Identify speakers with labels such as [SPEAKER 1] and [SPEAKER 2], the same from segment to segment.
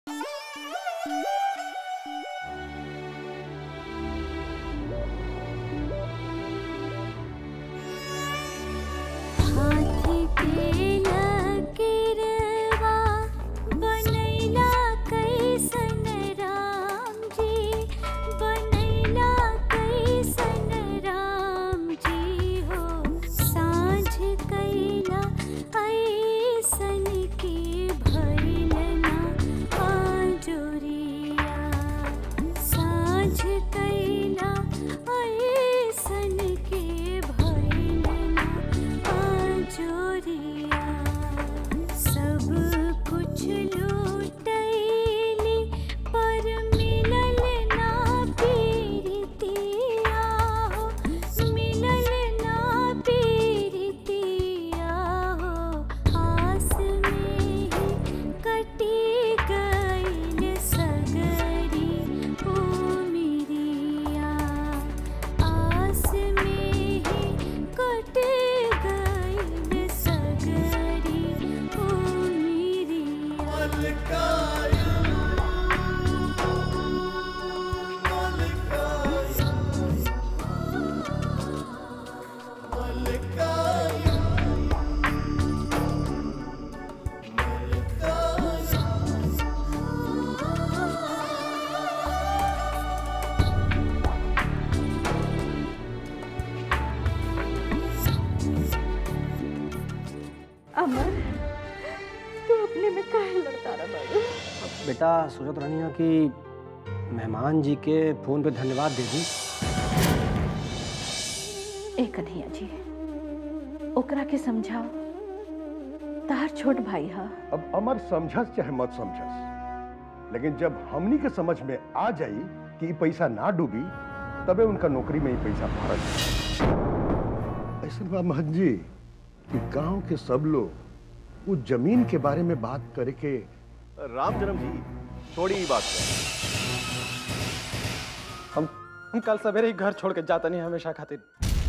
[SPEAKER 1] हाथी के लकीरवा बनैला कैसन राम जी बनैला कैसन राम जी हो साँझ कैला ऐसन के भइल ना आजोरिया साँझ कैला ऐसन के भइल ना आजोरिया सब कुछ लूटैली पर मिलल ना पीरतिया हो मिलल ना पीरतिया हो आस में ही कटी गइल सगरी उमिरिया आस में ही कट गइल सगरी उमिरिया
[SPEAKER 2] अमर तू अपने में काहे लड़ता रहा बाबू
[SPEAKER 3] बेटा सोचत रहनी है कि मेहमान जी के फोन पे धन्यवाद दे दी
[SPEAKER 2] ए कन्हैया जी ओकरा के समझाओ तार छोट भाई हा
[SPEAKER 4] अब अमर समझस चाहे मत समझस लेकिन जब हमनी के समझ में आ जाई कि ई पैसा ना डूबी तबे उनका नौकरी में ही पैसा भरल ऐसा बा महन जी कि गांव के सब लोग उस जमीन के बारे में बात करे के
[SPEAKER 5] राम जन्म जी छोड़ी ही बात कर
[SPEAKER 3] हम हम कल सवेरे ही घर छोड़ के जाता नहीं हमेशा खातिर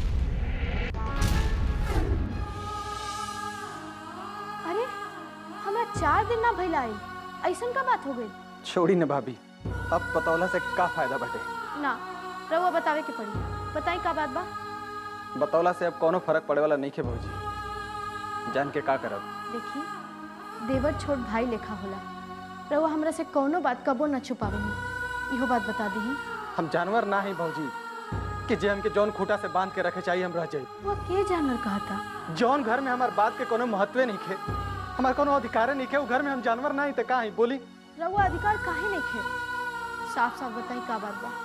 [SPEAKER 6] अरे हमरा चार दिन ना भइल आई ऐसन का बात हो गई
[SPEAKER 3] छोड़ी न भाभी अब पतौला से का फायदा बटे
[SPEAKER 6] ना रउआ बतावे के पड़ी बताई का बात बा
[SPEAKER 3] बतौला से अब कोनो फर्क पड़े वाला नहीं खे भौजी जान के का करब
[SPEAKER 6] देखी देवर छोट भाई लेखा होला रउआ हमरा से कौनो बात कबो न छुपावे इहो बात बता दी
[SPEAKER 3] हम जानवर ना ही भौजी कि जे हमके जौन खूटा से बांध के रखे चाहिए हम रह जाई
[SPEAKER 6] वो के जानवर कहा था
[SPEAKER 3] जौन घर में हमार बात के कोनो महत्व नहीं खे हमार कोनो अधिकार नहीं खे उ घर में हम जानवर ना ही ते का ही बोली
[SPEAKER 6] रउआ अधिकार काहे नहीं खे साफ साफ बताई का बात बा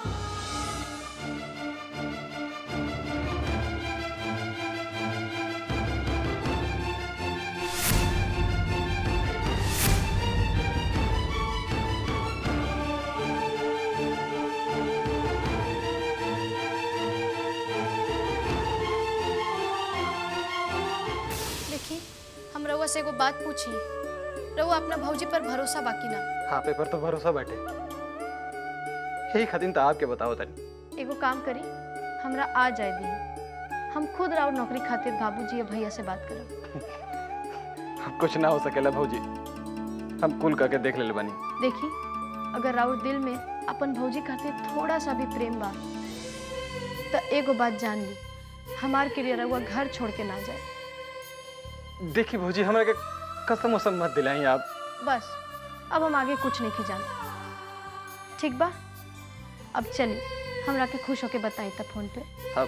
[SPEAKER 6] देखी हम रउआ से एगो बात पूछी रउआ अपना भौजी पर भरोसा बाकी ना
[SPEAKER 3] हाँ पे पर तो भरोसा बैठे यही खातिर तो आपके बताओ तनी
[SPEAKER 6] एगो काम करी हमरा आ जाए दी हम खुद राउर नौकरी खातिर बाबूजी या भैया से बात करब
[SPEAKER 3] अब कुछ ना हो सकेला भौजी हम कुल करके देख ले बनी
[SPEAKER 6] देखी अगर राउर दिल में अपन भौजी खातिर थोड़ा सा भी प्रेम बा तो एगो बात जान ली हमार के लिए रउआ घर छोड़ के ना जाए
[SPEAKER 3] देखी भौजी हमरा के कसम उसम मत दिलाई आप
[SPEAKER 6] बस अब हम आगे कुछ नहीं की जाने ठीक बा अब चली हमरा के खुश होके बताई तब फोन पे
[SPEAKER 3] अब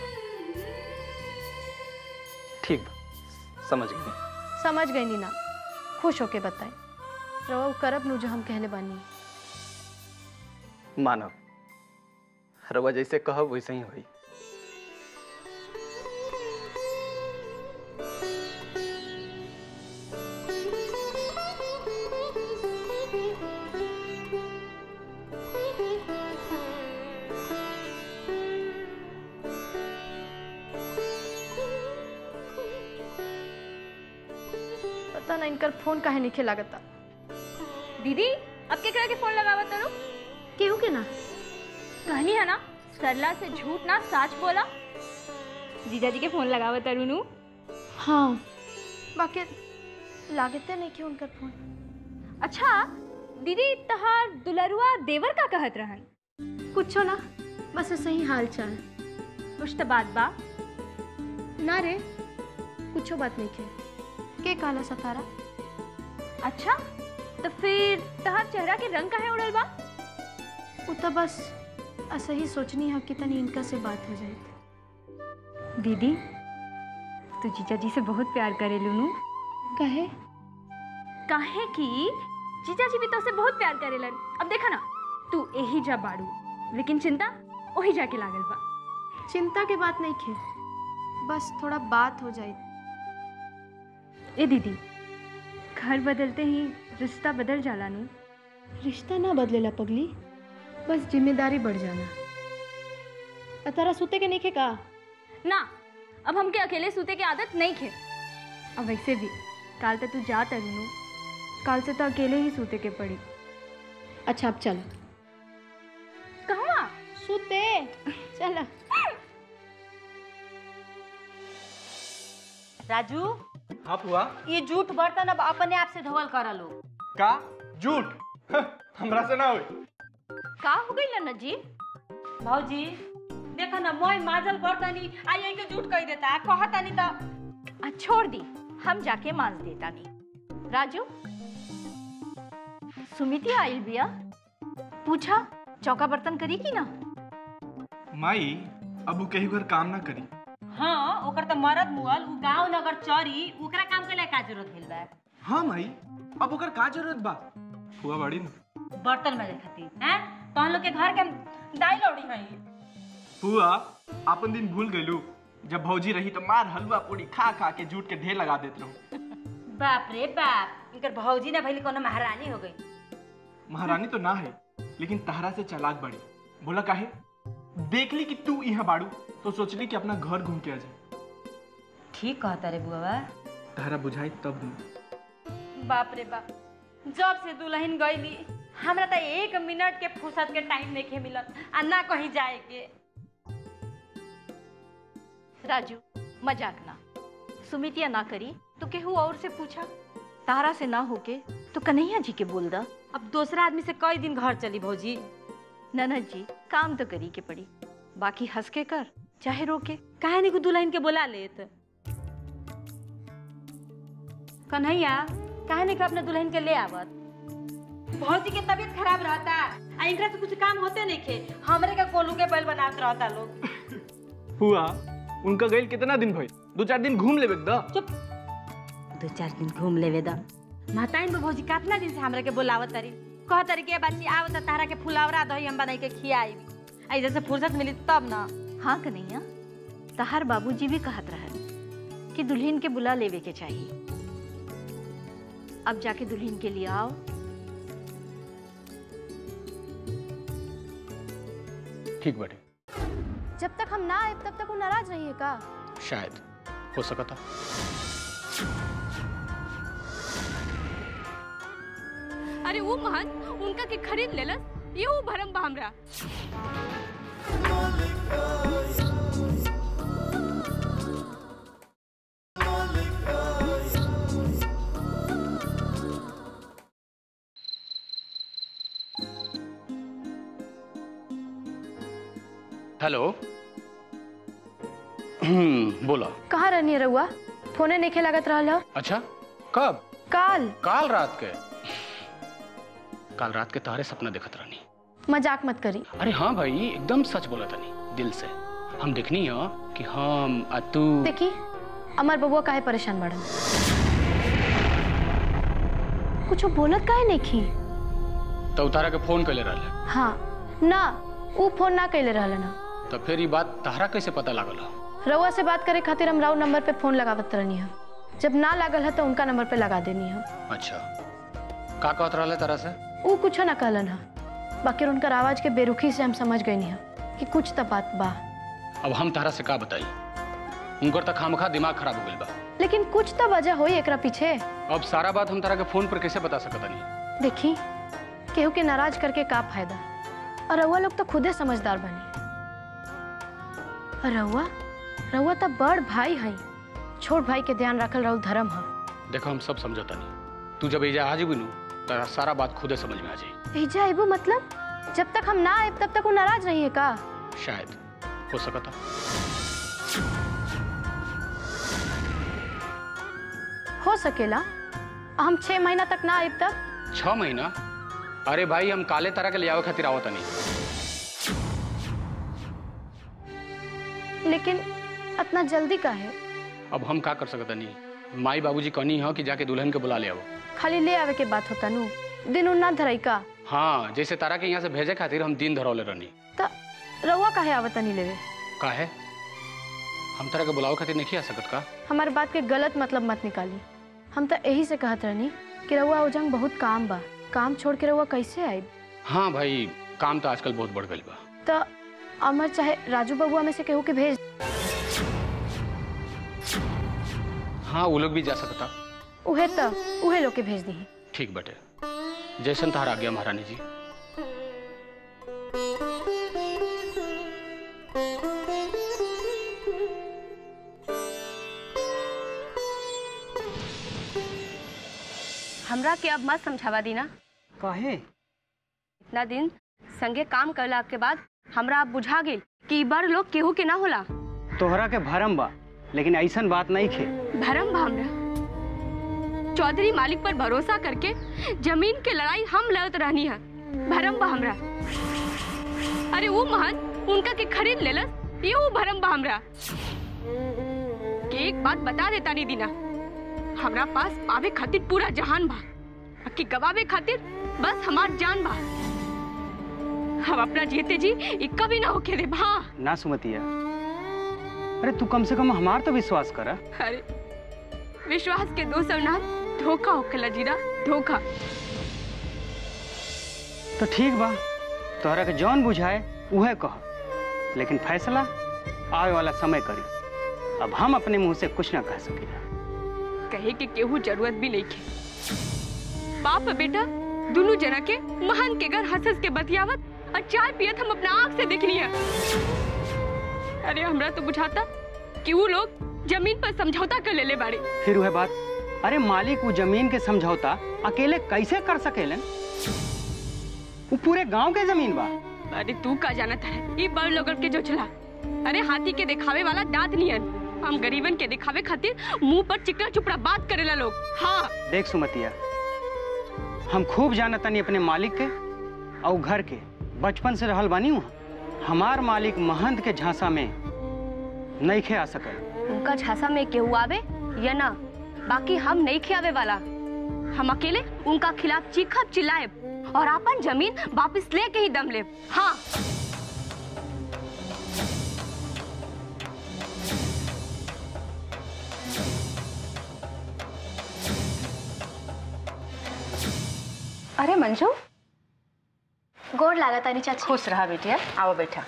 [SPEAKER 3] ठीक बा समझ गई
[SPEAKER 6] समझ गई नी ना खुश होके बताई रवा उ करब नु जो हम कहले बानी
[SPEAKER 3] मानव रवा जैसे कहब वैसे ही होई
[SPEAKER 6] पता ना इनकर फोन काहे नहीं लागता
[SPEAKER 7] दीदी अब केकरा के फोन लगावा तनु
[SPEAKER 6] केहू के ना
[SPEAKER 7] कहनी है ना सरला से झूठ ना सच बोला जीजा जी के फोन लगावा तरुनु
[SPEAKER 6] हाँ बाकी लागते नहीं कि उनकर फोन
[SPEAKER 7] अच्छा दीदी तहार दुलरुआ देवर का कहत रहन
[SPEAKER 6] कुछो ना बस ऐसे ही हाल चाल
[SPEAKER 7] कुछ तो बात बा
[SPEAKER 6] ना रे कुछो बात नहीं के के काला सतारा
[SPEAKER 7] अच्छा तो फिर तहार चेहरा के रंग काहे उड़ल बा
[SPEAKER 6] वो तो बस ऐसे ही सोचनी है कि तनी इनका से बात हो जाए
[SPEAKER 7] दीदी तू जीजा जी से बहुत प्यार करे लूनू
[SPEAKER 6] कहे
[SPEAKER 7] काहे कि जीजा जी भी तो से बहुत प्यार करेलन अब देखा ना तू यही जा बाड़ू लेकिन चिंता वही जाके लागल बा
[SPEAKER 6] चिंता के बात नहीं खे बस थोड़ा बात हो जाए
[SPEAKER 7] ए दीदी घर बदलते ही रिश्ता बदल जाला नू
[SPEAKER 6] रिश्ता ना बदलेला पगली बस जिम्मेदारी बढ़ जाना और तारा सुते के नहीं खे का
[SPEAKER 7] ना अब हमके अकेले सूते की आदत नहीं खे अब वैसे भी काल तक तू जा तरुनु काल से तो अकेले ही सूते के पड़ी
[SPEAKER 6] अच्छा अब चल
[SPEAKER 7] कहवा
[SPEAKER 6] सुते चल
[SPEAKER 8] राजू
[SPEAKER 3] हाँ फुआ
[SPEAKER 8] ये जूठ बर्तन अब अपने आप से धोवल कर लो
[SPEAKER 3] का झूठ हमरा से ना होई
[SPEAKER 8] का हो गई ना जी भौजी देखो ना मोय माजल बर्तनी आई आई के जूठ कह देता है कहता नहीं तो
[SPEAKER 2] आ, छोड़ दी हम जाके मांस देता नहीं राजू सुमिति आइल बिया पूछा चौका बर्तन करी की ना
[SPEAKER 3] माई अब उ केहू घर काम ना करी
[SPEAKER 8] हाँ ओकर तो मरद मुअल उ गांव नगर चरी ओकरा काम के लिए का जरूरत भेल बा
[SPEAKER 3] हाँ माई अब ओकर का जरूरत बा फुआ बाड़ी ना
[SPEAKER 8] बर्तन में खातिर हैं तो हम लोग के घर के दाई लौड़ी हई
[SPEAKER 3] फुआ आपन दिन भूल गइलू जब भौजी रही तो मार हलवा पूरी खा खा के जूट के ढेर लगा देत रहूं
[SPEAKER 8] बाप रे बाप इनकर भौजी ना भइली कोनो महारानी हो गई
[SPEAKER 3] महारानी तो ना है लेकिन तहरा से चालाक बड़ी बोला काहे देख ली कि तू यहाँ बाड़ू तो सोचली कि अपना घर घूम के आ जाए
[SPEAKER 8] ठीक कहता रे बुआ
[SPEAKER 3] तहरा बुझाई तब न
[SPEAKER 8] बाप रे बाप जब से दुल्हन गईली हमरा तो एक मिनट के फुर्सत के टाइम नहीं के मिलत आ ना कहीं जाए के
[SPEAKER 2] राजू मजाक ना सुमितिया ना करी तो केहू और से पूछा तारा से ना होके तो कन्हैया जी के बोल दा
[SPEAKER 8] अब दूसरा आदमी से कई दिन घर चली भौजी
[SPEAKER 2] ननद जी काम तो करी के पड़ी बाकी हंस के कर चाहे रोके
[SPEAKER 8] काहे नहीं को दुल्हन के बोला लेत कन्हैया काहे नहीं को अपने दुल्हन के ले आवत भौजी के तबीयत खराब रहता आ इनकरा से कुछ काम होते नहीं खे हमरे के कोलू के बैल बनात रहता लोग
[SPEAKER 3] फुआ उनका गइल कितना दिन भइल दो चार दिन घूम लेबे द
[SPEAKER 8] चुप दो चार दिन घूम लेवे द महताइन में भौजी कितना दिन से हमरा के बोलावत तारी कह तारी के बच्ची आवत तारा के फुलावरा दही हम बनाई के खियाई आई जैसे फुर्सत मिली तब ना
[SPEAKER 2] हाँ कन्हैया तहार बाबूजी भी कहत रहन कि दुल्हन के बुला लेवे के चाहिए अब जाके दुल्हन के लिए आओ
[SPEAKER 9] ठीक बाटे
[SPEAKER 6] जब तक हम ना आए तब तक वो नाराज रही है का
[SPEAKER 9] शायद हो सकता
[SPEAKER 7] अरे वो महन उनका के खरीद लेलस ये वो भरम बा हमरा
[SPEAKER 9] हेलो हम्म, बोला
[SPEAKER 6] कहाँ रहनी है रहुआ फोने नहीं लागत रहल ह?
[SPEAKER 9] अच्छा कब
[SPEAKER 6] काल
[SPEAKER 9] काल रात के काल रात के तारे सपना देखत रहनी
[SPEAKER 6] मजाक मत करी
[SPEAKER 9] अरे हाँ भाई एकदम सच बोला तनी दिल से हम देखनी हो कि हम आ तू
[SPEAKER 6] देखी अमर बबुआ काहे परेशान बढ़न कुछ बोलत काहे नहीं खी
[SPEAKER 9] तो उतारा के फोन कैले रहले
[SPEAKER 6] हाँ ना ऊ फोन ना कैले रहल ना
[SPEAKER 9] तो फिर ये बात तहरा कैसे पता लागल हो
[SPEAKER 6] रउआ से बात करे खातिर हम राउ नंबर पे फोन लगावत रहनी है जब ना लागल है तो उनका नंबर पे लगा देनी है
[SPEAKER 9] अच्छा का कहत रहले तारा से
[SPEAKER 6] ऊ कुछ ना कहलन है बाकी उनकर आवाज के बेरुखी से हम समझ गई है कि कुछ तो बात बा
[SPEAKER 9] अब हम तारा से का बताई उनकर तक खामखा दिमाग खराब हो गइल बा
[SPEAKER 6] लेकिन कुछ तो वजह होई एकरा पीछे
[SPEAKER 9] अब सारा बात हम तारा के फोन पर कैसे बता सकता नहीं
[SPEAKER 6] देखी केहू के नाराज करके का फायदा और रउआ लोग तो खुदे समझदार बनी और रउआ रउआ तो बड़ भाई है छोट भाई के ध्यान रखल रहू धर्म है
[SPEAKER 9] देखो हम सब समझता नहीं तू जब एजा आ जेबी नु तो सारा बात खुदे समझ में आ जाए
[SPEAKER 6] भेजा आइबो मतलब जब तक हम ना आए तब तक वो नाराज रही है का
[SPEAKER 9] शायद हो सकता
[SPEAKER 6] हो सकेला हम छह महीना तक ना आए तब
[SPEAKER 9] छह महीना अरे भाई हम काले तरह के ले आवे खातिर आवत नहीं
[SPEAKER 6] लेकिन इतना जल्दी का है
[SPEAKER 9] अब हम का कर सकत नहीं माई बाबूजी कहनी है कि जाके दुल्हन के बुला ले आओ
[SPEAKER 6] खाली ले आवे के बात होता नु दिन उन ना धरई का
[SPEAKER 9] हाँ जैसे तारा के यहाँ से भेजे खातिर हम दिन धरौले रहनी
[SPEAKER 6] त रउआ काहे आवता नहीं लेवे
[SPEAKER 9] का है हम तारा के बुलावे खातिर नहीं आ सकत का
[SPEAKER 6] हमारे बात के गलत मतलब मत निकाली हम तो यही से कहत रहनी कि रउआ उजंग बहुत काम बा काम छोड़ के रउआ कैसे आए
[SPEAKER 9] हाँ भाई काम तो आजकल बहुत बढ़ गई बा
[SPEAKER 6] तो अमर चाहे राजू बबुआ में से केहू के भेज
[SPEAKER 9] हाँ वो लोग भी जा सकता
[SPEAKER 6] उहे त उहे लोग के भेज दी
[SPEAKER 9] ठीक बटे जैसन तहार आज्ञा महारानी जी
[SPEAKER 10] हमरा के अब मत समझावा दी ना
[SPEAKER 11] काहे
[SPEAKER 10] इतना दिन संगे काम करला के बाद हमरा अब बुझा गेल कि ई बड़ लोग केहू के ना होला
[SPEAKER 11] तोहरा के भरम बा लेकिन ऐसन बात नहीं खे
[SPEAKER 10] भरम बा हमरा चौधरी मालिक पर भरोसा करके जमीन के लड़ाई हम लड़त रहनी है भरम बा हमरा अरे वो महन उनका के खरीद लेलस ये वो भरम बा हमरा के एक बात बता देता नहीं दीना हमरा पास पावे खातिर पूरा जहान बा बाकी गवावे खातिर बस हमार जान बा हम अपना जीते जी इक्का भी ना होके दे भा
[SPEAKER 11] ना सुमतिया अरे तू कम से कम हमार तो विश्वास कर
[SPEAKER 10] अरे विश्वास के दो सब नाम धोखा होखेला जीरा धोखा
[SPEAKER 11] तो ठीक बा तोहरा के जौन बुझाए उहे कह लेकिन फैसला आवे वाला समय करी अब हम अपने मुंह से कुछ ना कह सकीला
[SPEAKER 10] कहे के केहू जरूरत भी नहीं के बाप और बेटा दोनों जना के महान के घर हंस हंस के बतियावत और चाय पियत हम अपना आंख से देखनी है अरे हमरा तो बुझाता कि वो लोग जमीन पर समझौता कर लेले बाड़े
[SPEAKER 11] फिर वह बात अरे मालिक वो जमीन के समझौता अकेले कैसे कर सकेलन वो पूरे गांव के जमीन बा
[SPEAKER 10] अरे तू का जानत है ये बड़ लोगन के जो चला अरे हाथी के दिखावे वाला दांत नियन हम गरीबन के दिखावे खातिर मुंह पर चिकना चुपड़ा बात करेला लोग हाँ
[SPEAKER 11] देख सुमतिया हम खूब जानतनी अपने मालिक के और घर के बचपन से रहल बानी वहाँ हमार मालिक महंत के झांसा में नहीं खे आ सकल
[SPEAKER 10] उनका झांसा में केहू आवे या ना बाकी हम नहीं खियावे वाला हम अकेले उनका खिलाफ चीखब चिल्लाएब और अपन जमीन वापस लेके ही दम लेब हाँ
[SPEAKER 7] अरे मंजू
[SPEAKER 6] गोड़ लागत तानी चाची
[SPEAKER 8] खुश रहा बेटिया आओ बैठा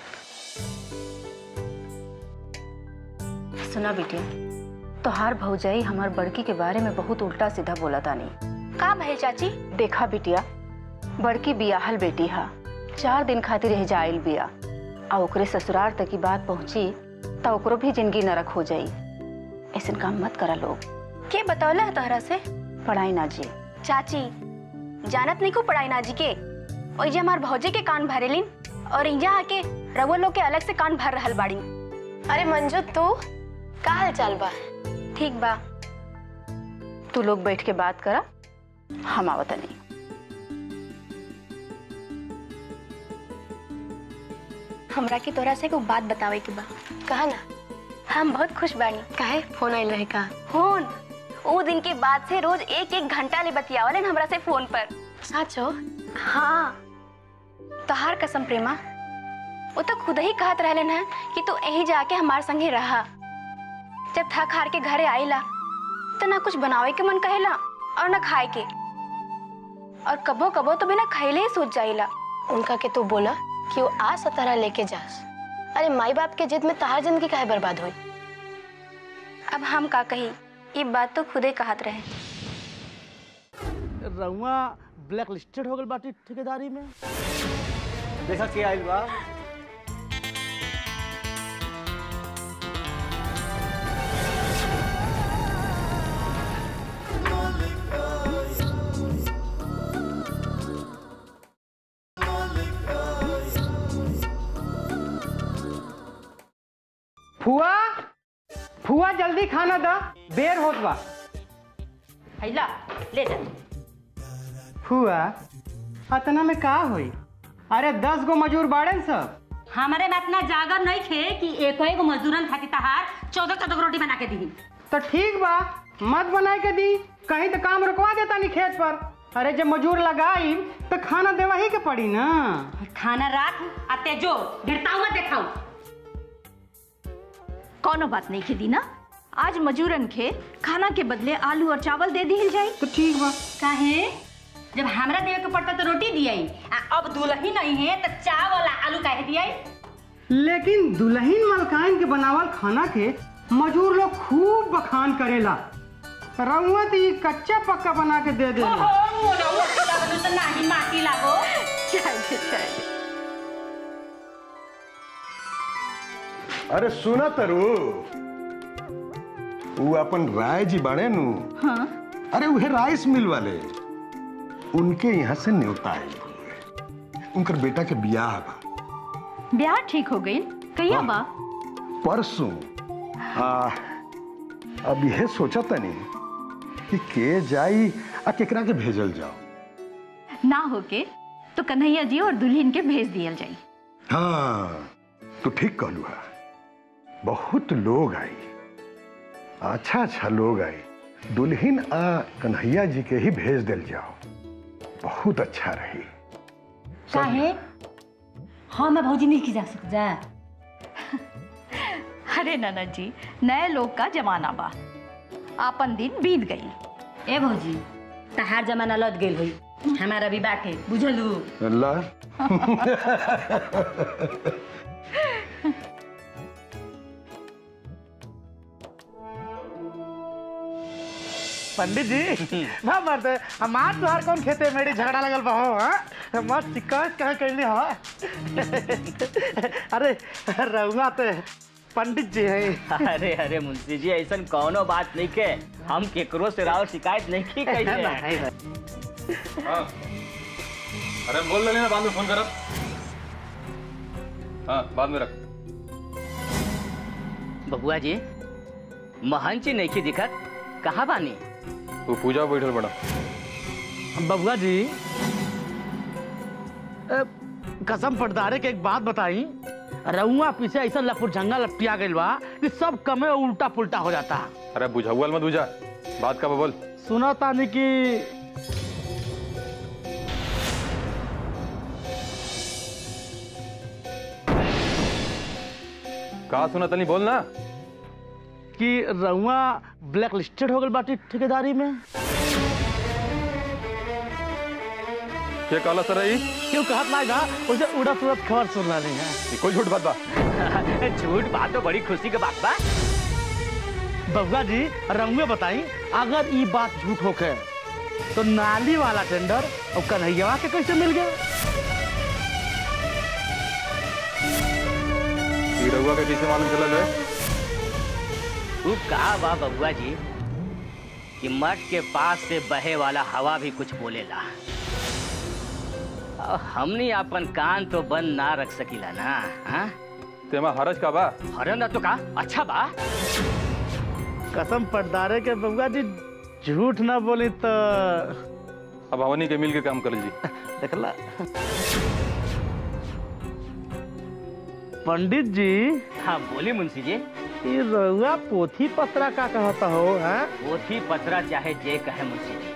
[SPEAKER 8] सुना बेटिया तोहार भौजाई हमार बड़की के बारे में बहुत उल्टा सीधा बोला तानी
[SPEAKER 6] का भइल चाची
[SPEAKER 8] देखा बिटिया बड़की बियाहल बेटी हा चार दिन खातिर रह जाइल बिया आ ओकरे ससुराल तक की बात पहुंची त ओकरो भी जिंदगी नरक हो जाई ऐसन काम मत करा लोग
[SPEAKER 6] के बतौला है तोहरा से
[SPEAKER 8] पढ़ाई ना जी
[SPEAKER 6] चाची जानत नहीं को पढ़ाई नाजी के ओई जे हमार भौजे के कान भरेलिन और इंजा आके रवो लोग के अलग से कान भर रहल बाड़ी अरे मंजू तू का हाल चाल बा ठीक बा
[SPEAKER 8] तू लोग बैठ के बात करा हम आवत नहीं
[SPEAKER 6] हमरा के तोरा से कोई बात बतावे के बा कहा ना हम बहुत खुश बानी काहे फोन आइल रहे का फोन वो दिन के बाद से रोज एक एक घंटा ले बतियावलन हमरा से फोन पर साचो हाँ तोहार कसम प्रेमा वो तो खुद ही कहत रहलन है कि तू यही जाके हमार संगे रहा जब थक हार के घरे आईला तो ना कुछ बनावे के मन कहेला और ना खाए के और कबो कबो तो बिना खैले ही सोच जाइला उनका के तू बोला कि वो आ सतारा लेके जास अरे माई बाप के जिद में तहार जिंदगी काहे बर्बाद हुई अब हम का कही ये बात तो खुदे कहत रहे
[SPEAKER 12] रउआ ब्लैक लिस्टेड हो गल बाटी ठेकेदारी में देखा के आइल बा
[SPEAKER 11] फुआ जल्दी खाना दा देर होत बा
[SPEAKER 13] हैला ले जा
[SPEAKER 11] फुआ अतना में का होई अरे दस गो मजूर बाड़े सब
[SPEAKER 13] हमारे में इतना जागर नहीं खे कि एक एगो मजदूरन खातिर तहार चौदह चौदह गो रोटी बना के दी
[SPEAKER 11] तो ठीक बा मत बनाए के दी कहीं तो काम रुकवा देता नहीं खेत पर अरे जब मजूर लगाई तो खाना देवा ही के पड़ी ना
[SPEAKER 13] खाना राख आ तेजो गिरताऊ मत देखाऊ
[SPEAKER 2] कौनो बात नहीं खेती ना आज मजूरन के खाना के बदले आलू और चावल दे दिल जाई
[SPEAKER 11] तो ठीक बा
[SPEAKER 13] काहे जब हमरा देवे के पड़ता तो रोटी दियाई आ अब दुल्ही नहीं है तो चावल आ आलू काहे दियाई
[SPEAKER 11] लेकिन दुल्हन मलकाइन के बनावल खाना के मजूर लोग खूब बखान करेला रउआ तो ई कच्चा पक्का बना के दे दे
[SPEAKER 13] ओहो मोनऊ अकेला बनू तो नाही माटी लागो
[SPEAKER 2] चल चल
[SPEAKER 4] अरे सुना तरु वो अपन राय जी बाड़े नु
[SPEAKER 2] हाँ
[SPEAKER 4] अरे वह राइस मिल वाले उनके यहाँ से न्योता है उनकर बेटा के बियाह बा
[SPEAKER 2] ब्याह ठीक हो गई कहिया बा
[SPEAKER 4] परसों आ अब यह सोचा तनी कि के जाई आ केकरा के भेजल जाओ
[SPEAKER 2] ना होके तो कन्हैया जी और दुल्हन के भेज दियल जाई
[SPEAKER 4] हाँ तो ठीक कहलू है बहुत लोग आई अच्छा अच्छा लोग आई दुल्हन आ कन्हैया जी के ही भेज दिल जाओ बहुत अच्छा रही
[SPEAKER 13] काहे हाँ मैं भौजी नहीं की जा सक जा
[SPEAKER 2] अरे ननद जी नए लोग का जमाना बा आपन दिन बीत गई
[SPEAKER 13] ए भौजी तहार जमाना लद गेल होई हमारा भी बाटे बुझलू
[SPEAKER 4] अल्लाह
[SPEAKER 12] पंडित जी ना मरते हमार तुहार कौन खेते मेरी झगड़ा लगल बा हो हाँ मत शिकायत कहाँ कैली हो अरे रहुआ तो पंडित जी है
[SPEAKER 14] अरे अरे मुंशी जी ऐसा कौनो बात नहीं के हम केकरो से राव शिकायत नहीं की कही
[SPEAKER 12] नहीं,
[SPEAKER 15] हाँ। अरे बोल लेना बाद में फोन करब हाँ बाद में रख
[SPEAKER 14] बबुआ जी महन जी नहीं की दिखत कहाँ बानी
[SPEAKER 15] तू पूजा बैठल बड़ा
[SPEAKER 12] बबुआ जी ए, कसम पटदारे के एक बात बताई रउआ पीछे ऐसा लपुरझंगा लपटिया गइल बा कि सब कमे उल्टा पुल्टा हो जाता
[SPEAKER 15] अरे बुझाउल मत बुझा बात का बोल
[SPEAKER 12] सुना तानी कि
[SPEAKER 15] कहा सुना तनी बोल ना
[SPEAKER 12] कि रउआ ब्लैक लिस्टेड हो गइल बाटी ठेकेदारी में
[SPEAKER 15] क्या काला सर रही
[SPEAKER 12] क्यों कहत ना जा उसे उड़त उड़त खबर सुन रही है
[SPEAKER 15] कोई झूठ बात बा
[SPEAKER 14] झूठ बात तो बड़ी खुशी के बात बा
[SPEAKER 12] बबुआ जी रउए बताई अगर ई बात झूठ होके तो नाली वाला टेंडर और कन्हैया के कैसे मिल गया
[SPEAKER 15] ई रहुआ का कैसे मालूम चला है
[SPEAKER 14] तू कहा बा बबुआ जी कि मठ के पास से बहे वाला हवा भी कुछ बोलेला और हमनी अपन कान तो बंद ना रख सकीला ना हाँ?
[SPEAKER 15] तेमा हरज का बा
[SPEAKER 14] हरन ना तो का अच्छा बा
[SPEAKER 12] कसम पटदारे के बबुआ जी झूठ ना बोली तो
[SPEAKER 15] अब हमनी के मिल के काम कर जी
[SPEAKER 12] देखला पंडित जी
[SPEAKER 14] हाँ बोली मुंशी जी
[SPEAKER 12] ये रउआ पोथी पत्रा का कहता हो हैं
[SPEAKER 14] पोथी पथरा चाहे जे कहे मुंशी जी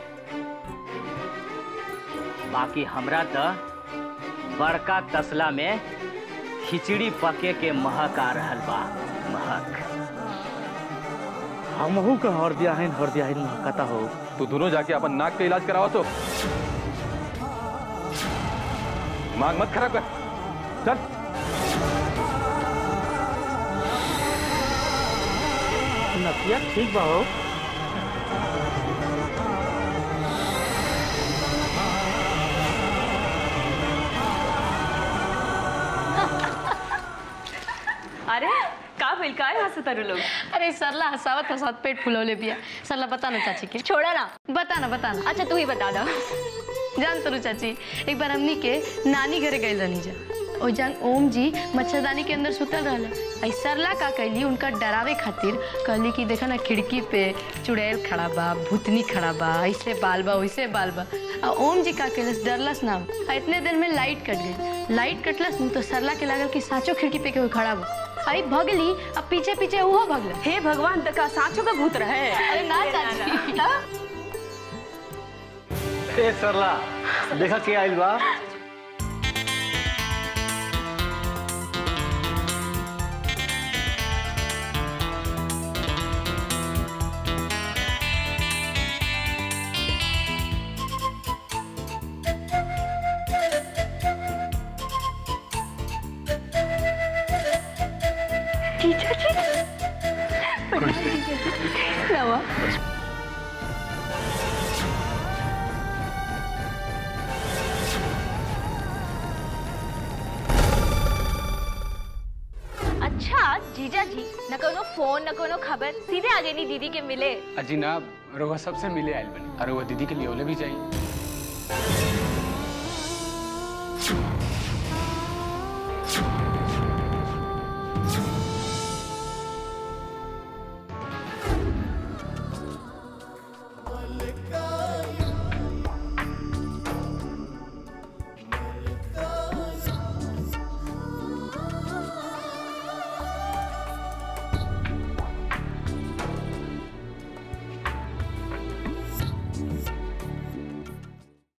[SPEAKER 14] बाकी हमरा तो बड़का तसला में खिचड़ी पके के महक आ रहल बा महक
[SPEAKER 12] हमहू के हरदिया है हरदिया है कहता हो
[SPEAKER 15] तू दोनों जाके अपन नाक का इलाज कराओ तो दिमाग मत खराब कर चल
[SPEAKER 12] नतिया ठीक बा हो
[SPEAKER 10] अरे का भइल काय हंसत तारू लोग
[SPEAKER 6] अरे सरला हंसावत हंसावत पेट फुलौले पिया सरला बता ना चाची के छोड़ा ना बता ना बता ना अच्छा तू ही बता दो जान तरू चाची एक बार हमनी के नानी घरे गए रहनी जा
[SPEAKER 16] ओ जान ओम जी मच्छरदानी के अंदर सुतल रहल आई सरला का कैली उनका डरावे खातिर कहली कि देखा ना खिड़की पे चुड़ैल खड़ा बा भूतनी खड़ा बा ऐसे बाल बा वैसे बाल बा आ ओम जी का कैलस डरलस ना आ इतने देर में लाइट कट गई लाइट कटलस न तो सरला के लागल कि साँचो खिड़की पे केहू खड़ा बा आई भगली अब पीछे पीछे वो भगल
[SPEAKER 10] हे भगवान तका साँचो का भूत रहे
[SPEAKER 16] अरे ना चाची
[SPEAKER 5] ए सरला देखा के आइल बा
[SPEAKER 16] जीजा जी नवा
[SPEAKER 2] अच्छा जीजा जी न कोनो फोन न कोनो खबर सीधे आ गई दीदी के मिले
[SPEAKER 9] अजी ना रोवा सबसे मिले आयल बनी और वो दीदी के लिए ओले भी चाहिए